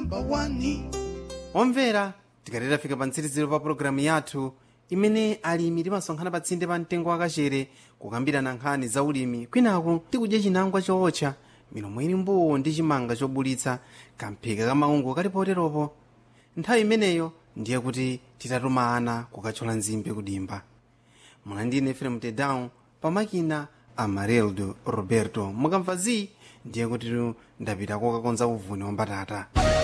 number one omvera tikatera fika pa mtsiriziro pa pologalamu yathu imene alimi timasonkhana pa tsinde pa mtengo wakachere kukambirana nkhani za ulimi kwinaku tikudya chinangwa chootcha milomo ili mbuwu ndi chimanga chobulitsa kamphika kamaungu kali poteropo nthawi imeneyo ndiye kuti titatuma ana kukathyola nzimbe kudimba mwana efrem tedown pamakina amareldo roberto mukamva zi ndiye kuti ndapita kokakonza uvuni wa mbatata